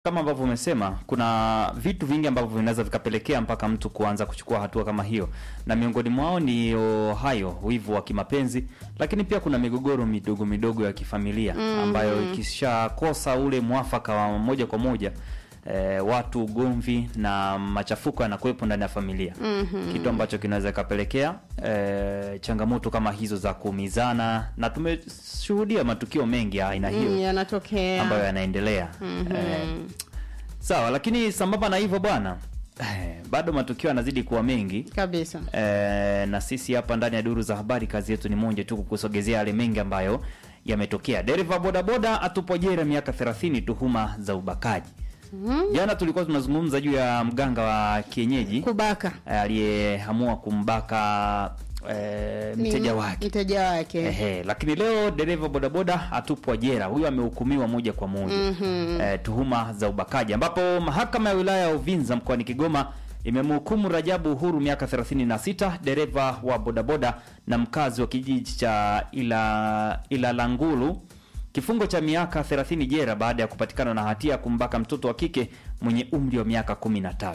kama ambavyo umesema kuna vitu vingi ambavyo vinaweza vikapelekea mpaka mtu kuanza kuchukua hatua kama hiyo, na miongoni mwao ni o, hayo wivu wa kimapenzi, lakini pia kuna migogoro midogo midogo ya kifamilia ambayo ikishakosa ule mwafaka wa moja kwa moja e, watu ugomvi na machafuko yanakuwepo ndani ya familia kitu ambacho kinaweza kapelekea e, changamoto kama hizo za kuumizana, na tumeshuhudia matukio mengi ya aina hiyo Mm, yanatokea ambayo yanaendelea eh, sawa. Lakini sambamba na hivyo bwana, eh, bado matukio yanazidi kuwa mengi kabisa. eh, na sisi hapa ndani ya duru za habari kazi yetu ni moja tu, kukusogezea yale mengi ambayo yametokea. Dereva bodaboda atupwa jela miaka 30 tuhuma za ubakaji. Jana tulikuwa tunazungumza juu ya mganga wa kienyeji Kubaka eh, aliyeamua kumbaka eh, mteja Ni- wake mteja wake Ehe, lakini leo dereva bodaboda atupwa jela. Huyu amehukumiwa moja kwa moja eh, tuhuma za ubakaji, ambapo mahakama ya wilaya ya Uvinza mkoani Kigoma imemhukumu Rajabu Uhuru miaka 36, dereva wa bodaboda na mkazi wa kijiji cha ila Ilalangulu kifungo cha miaka 30 jela baada ya kupatikana na hatia ya kumbaka mtoto wa kike mwenye umri wa miaka 13.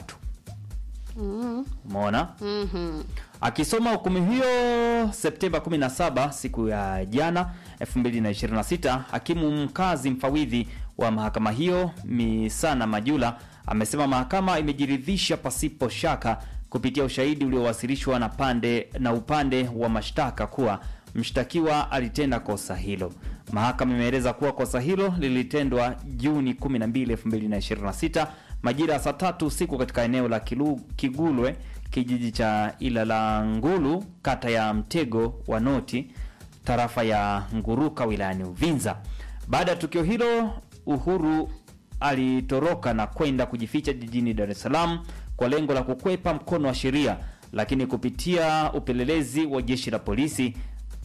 Umeona? Akisoma hukumu hiyo Septemba 17 siku ya jana 2026, hakimu mkazi mfawidhi wa mahakama hiyo Misana Majula amesema mahakama imejiridhisha pasipo shaka kupitia ushahidi uliowasilishwa na pande na upande wa mashtaka kuwa mshtakiwa alitenda kosa hilo. Mahakama imeeleza kuwa kosa hilo lilitendwa Juni 12, 2026 majira ya saa tatu usiku katika eneo la Kilu, Kigulwe kijiji cha Ilalangulu kata ya Mtego wa Noti tarafa ya Nguruka wilayani Uvinza. Baada ya tukio hilo, Uhuru alitoroka na kwenda kujificha jijini Dar es Salaam kwa lengo la kukwepa mkono wa sheria, lakini kupitia upelelezi wa jeshi la polisi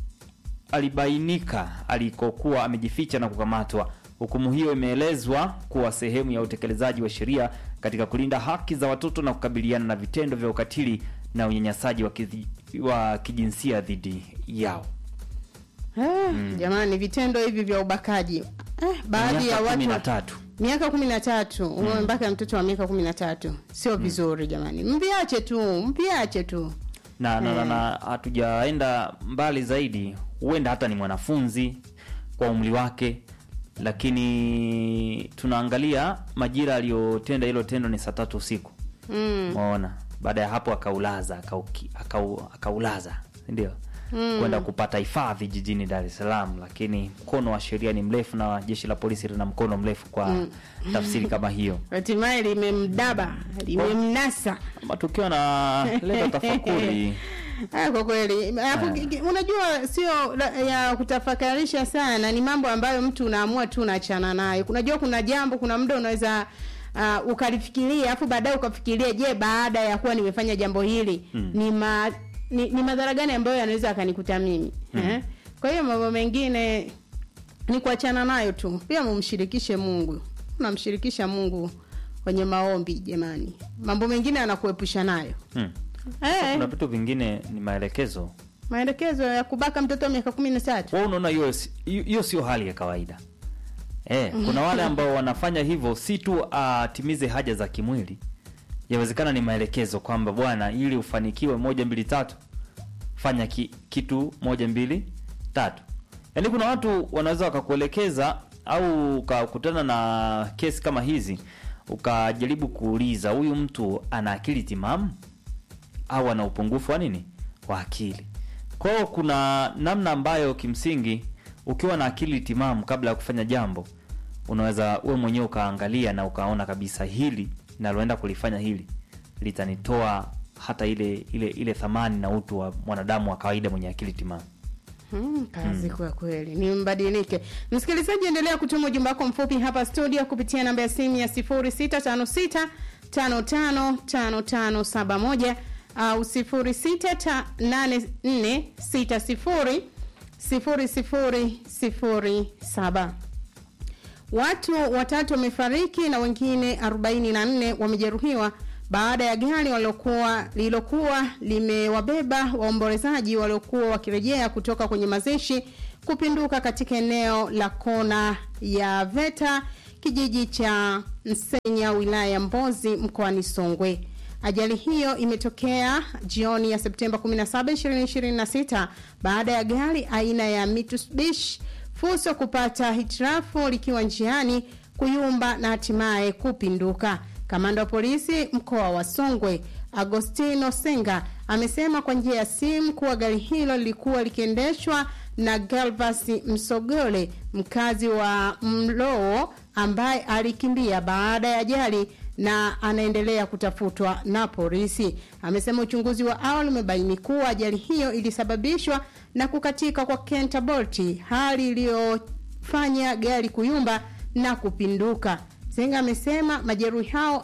alibainika alikokuwa amejificha na kukamatwa. Hukumu hiyo imeelezwa kuwa sehemu ya utekelezaji wa sheria katika kulinda haki za watoto na kukabiliana na vitendo vya ukatili na unyanyasaji wa, kizi, wa kijinsia dhidi yao. Eh, Jamani, vitendo hivi vya ubakaji eh, baadhi ya Miaka kumi na watu tatu. miaka kumi na tatu umembaka mtoto wa miaka kumi na tatu sio vizuri jamani, mviache tu, mviache tu. na na, na, na hatujaenda mbali zaidi, huenda hata ni mwanafunzi kwa umri wake, lakini tunaangalia majira aliyotenda hilo tendo ni saa tatu usiku Mm. maona. Baada ya hapo akaulaza akauki- akau, akaulaza ndio kwenda kupata hifadhi jijini Dar es Salaam, lakini mkono wa sheria ni mrefu na jeshi la polisi lina mkono mrefu kwa tafsiri kama hiyo. Hatimaye limemdaba limemnasa. Matukio yanaleta tafakuri Ah, kwa kweli hapo, Ah. ki- ki- unajua sio la- ya kutafakarisha sana, ni mambo ambayo mtu unaamua tu unaachana nayo. Unajua kuna jambo, kuna muda unaweza uh, ukalifikiria afu baadaye ukafikiria, je, baada ya kuwa nimefanya jambo hili ni, ma, ni, ni madhara gani ambayo yanaweza akanikuta mimi eh? Kwa hiyo mambo mengine ni kuachana nayo tu, pia mumshirikishe Mungu, unamshirikisha Mungu kwenye maombi jamani, mambo mengine anakuepusha nayo hmm. eh. Kuna vitu vingine ni maelekezo maelekezo ya kubaka mtoto wa miaka kumi na tatu wewe unaona hiyo si- hiyo hiyo sio hali ya kawaida eh, kuna wale ambao wanafanya hivyo si tu atimize haja za kimwili, yawezekana ni maelekezo kwamba bwana, ili ufanikiwe moja mbili tatu, fanya ki, kitu moja mbili tatu. Yaani kuna watu wanaweza wakakuelekeza au ukakutana na kesi kama hizi ukajaribu kuuliza huyu mtu ana akili timamu au ana upungufu wa nini wa akili. Kwa hiyo kuna namna ambayo kimsingi ukiwa na akili timamu kabla ya kufanya jambo, unaweza wewe mwenyewe ukaangalia na ukaona kabisa hili naloenda kulifanya hili litanitoa hata ile ile ile thamani na utu wa mwanadamu wa kawaida mwenye akili timamu. Hmm, kazi kwa kweli ni mbadilike. Msikilizaji, endelea kutuma ujumbe wako mfupi hapa studio kupitia namba ya simu ya 0656 555571 au 068460 0007. Watu watatu wamefariki na wengine 44 wamejeruhiwa baada ya gari waliokuwa lililokuwa limewabeba waombolezaji waliokuwa wakirejea kutoka kwenye mazishi kupinduka katika eneo la kona ya Veta kijiji cha Msenya, wilaya ya Mbozi, mkoani Songwe. Ajali hiyo imetokea jioni ya Septemba 17, 2026 baada ya gari aina ya Mitsubishi Fuso kupata hitilafu likiwa njiani kuyumba na hatimaye kupinduka. Kamanda wa polisi mkoa wa Songwe Agostino Senga amesema kwa njia ya simu kuwa gari hilo lilikuwa likiendeshwa na Galvas Msogole mkazi wa Mloo ambaye alikimbia baada ya ajali na anaendelea kutafutwa na polisi. Amesema uchunguzi wa awali umebaini kuwa ajali hiyo ilisababishwa na kukatika kwa kentabolti, hali iliyofanya gari kuyumba na kupinduka. Senga amesema majeruhi hao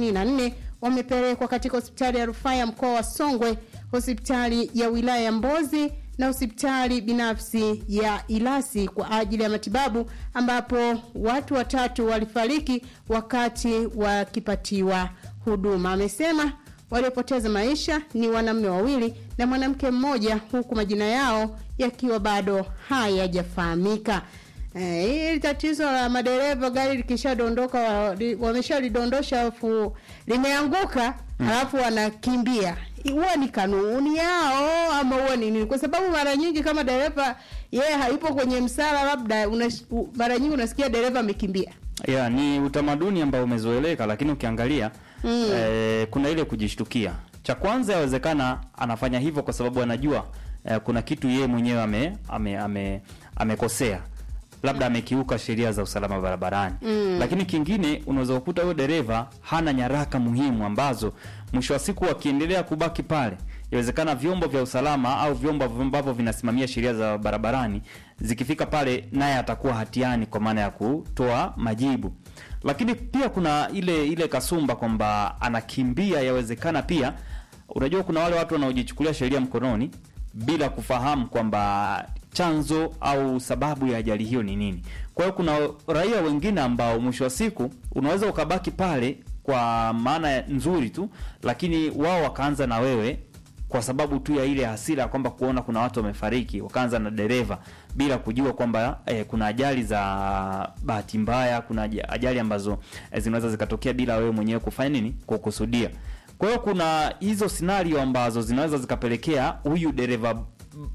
44 wamepelekwa katika hospitali ya rufaa ya mkoa wa Songwe, hospitali ya wilaya ya Mbozi na hospitali binafsi ya Ilasi kwa ajili ya matibabu, ambapo watu watatu walifariki wakati wakipatiwa huduma. Amesema waliopoteza maisha ni wanaume wawili na mwanamke mmoja, huku majina yao yakiwa bado hayajafahamika. Eh, hili tatizo la madereva gari likishadondoka wameshalidondosha alafu limeanguka alafu wanakimbia huwa ni kanuni yao ama huwa ni nini? Kwa sababu mara nyingi kama dereva yeye yeah, haipo kwenye msala, labda unas, u, mara nyingi unasikia dereva amekimbia. Yeah, ni utamaduni ambao umezoeleka, lakini ukiangalia mm. eh, kuna ile kujishtukia. Cha kwanza, yawezekana anafanya hivyo kwa sababu anajua eh, kuna kitu yeye mwenyewe ame ame amekosea ame labda amekiuka sheria za usalama barabarani mm. Lakini kingine unaweza kukuta huyo dereva hana nyaraka muhimu ambazo mwisho wa siku akiendelea kubaki pale, inawezekana vyombo vya usalama au vyombo ambavyo vinasimamia sheria za barabarani zikifika pale, naye atakuwa hatiani kwa maana ya kutoa majibu. Lakini pia kuna ile ile kasumba kwamba anakimbia, yawezekana pia, unajua kuna wale watu wanaojichukulia sheria mkononi bila kufahamu kwamba chanzo au sababu ya ajali hiyo ni nini. Kwa hiyo kuna raia wengine ambao mwisho wa siku unaweza ukabaki pale kwa maana nzuri tu, lakini wao wakaanza na wewe kwa sababu tu ya ile hasira kwamba kuona kuna watu wamefariki, wakaanza na dereva bila kujua kwamba eh, kuna ajali za bahati mbaya, kuna ajali ambazo eh, zinaweza zikatokea bila wewe mwenyewe kufanya nini, kukusudia. Kwa hiyo kuna hizo scenario ambazo zinaweza zikapelekea huyu dereva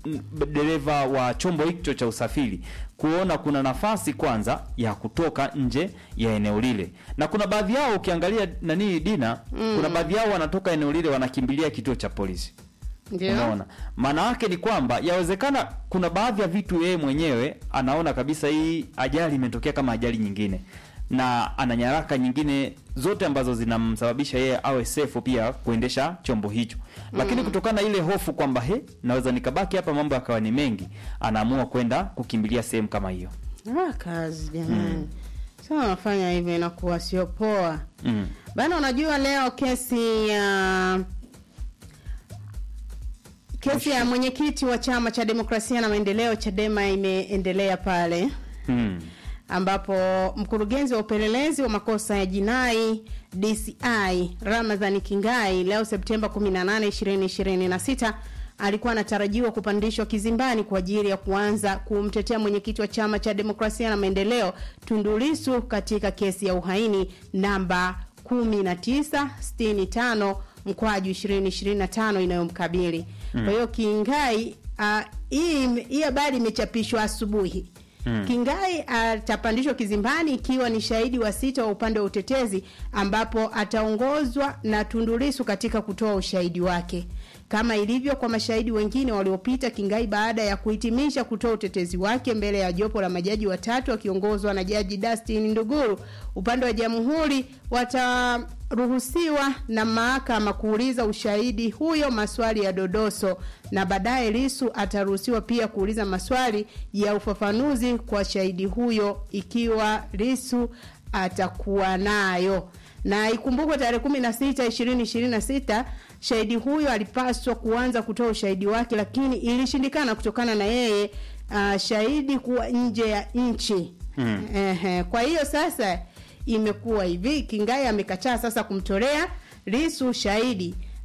dereva wa chombo hicho cha usafiri kuona kuna nafasi kwanza ya kutoka nje ya eneo lile, na kuna baadhi yao ukiangalia nani Dina, mm. kuna baadhi yao wanatoka eneo lile wanakimbilia kituo cha polisi. Unaona, maana yake ni kwamba yawezekana kuna baadhi ya vitu yeye mwenyewe anaona kabisa hii ajali imetokea kama ajali nyingine na ana nyaraka nyingine zote ambazo zinamsababisha yeye awe safe pia kuendesha chombo hicho, lakini mm. kutokana na ile hofu kwamba he, naweza nikabaki hapa mambo yakawa ni mengi, anaamua kwenda kukimbilia sehemu kama hiyo. Ah, kazi jamani, mm. sasa wanafanya hivyo inakuwa sio poa mm. Bana, unajua leo kesi ya kesi ya mwenyekiti wa chama cha demokrasia na maendeleo Chadema imeendelea pale mm ambapo mkurugenzi wa upelelezi wa makosa ya jinai DCI Ramadhani Kingai leo Septemba 18, 2026 alikuwa anatarajiwa kupandishwa kizimbani kwa ajili ya kuanza kumtetea mwenyekiti wa chama cha demokrasia na maendeleo Tundu Lissu katika kesi ya uhaini namba 1965 mkwaju 2025 inayomkabili. Mm. Kwa hiyo Kingai uh, hii habari imechapishwa asubuhi. Hmm. Kingai atapandishwa kizimbani ikiwa ni shahidi wa sita wa upande wa utetezi ambapo ataongozwa na Tundu Lissu katika kutoa ushahidi wake. Kama ilivyo kwa mashahidi wengine waliopita, Kingai baada ya kuhitimisha kutoa utetezi wake mbele ya jopo la majaji watatu wakiongozwa na Jaji Dustin Nduguru, upande wa jamhuri wataruhusiwa na mahakama kuuliza ushahidi huyo maswali ya dodoso, na baadaye Lissu ataruhusiwa pia kuuliza maswali ya ufafanuzi kwa shahidi huyo ikiwa Lissu atakuwa nayo na ikumbukwe tarehe kumi na sita ishirini ishirini na sita shahidi huyo alipaswa kuanza kutoa ushahidi wake, lakini ilishindikana kutokana na yeye uh, shahidi kuwa nje ya nchi hmm. Ehe, kwa hiyo sasa imekuwa hivi, Kingai amekataa sasa kumtolea Lissu shahidi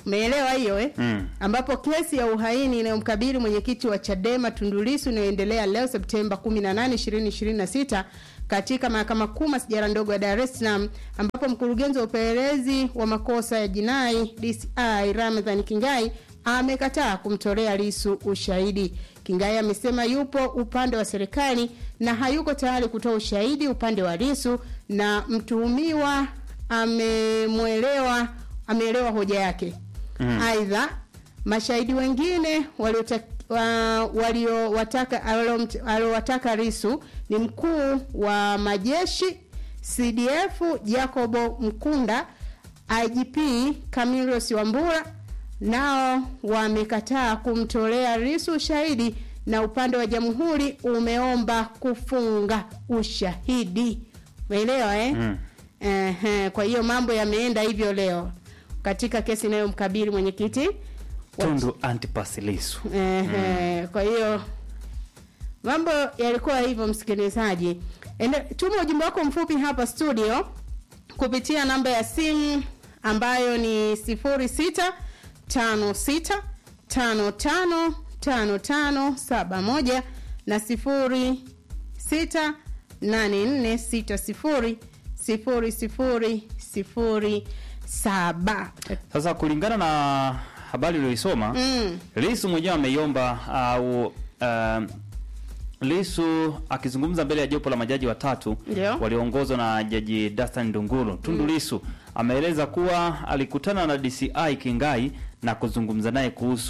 Umeelewa hiyo eh? Mm. ambapo kesi ya uhaini inayomkabili mwenyekiti wa Chadema Tundu Lissu inayoendelea leo Septemba 18, 2026 katika mahakama kuu masijara ndogo ya Dar es Salaam, ambapo mkurugenzi wa upelelezi wa makosa ya jinai DCI Ramadhan Kingai amekataa kumtolea Lissu ushahidi. Kingai amesema yupo upande wa serikali na hayuko tayari kutoa ushahidi upande wa Lissu na mtuhumiwa amemwelewa ameelewa hoja yake. Mm. Aidha, mashahidi wengine waliota- wa- waliowataka aliomt- aliowataka Lissu ni mkuu wa majeshi CDF Jacobo Mkunda, IGP Camillus Wambura nao wamekataa kumtolea Lissu ushahidi na upande wa jamhuri umeomba kufunga ushahidi. Umeelewa eh? Mm. Ehe, kwa hiyo mambo yameenda hivyo leo katika kesi inayomkabili mwenyekiti wa- Tundu Antipas Lissu. Ehe, kwa hiyo mambo yalikuwa hivyo, msikilizaji. Ende- Tuma ujumbe wako mfupi hapa studio kupitia namba ya simu ambayo ni 0656555571 na 0684600007. Sasa kulingana na habari uliyoisoma Mm. Lissu mwenyewe ameiomba au uh, Lissu akizungumza mbele ya jopo la majaji watatu Ndio. walioongozwa na Jaji Dastan Ndunguru, Tundu Lissu ameeleza kuwa alikutana na DCI Kingai na kuzungumza naye kuhusu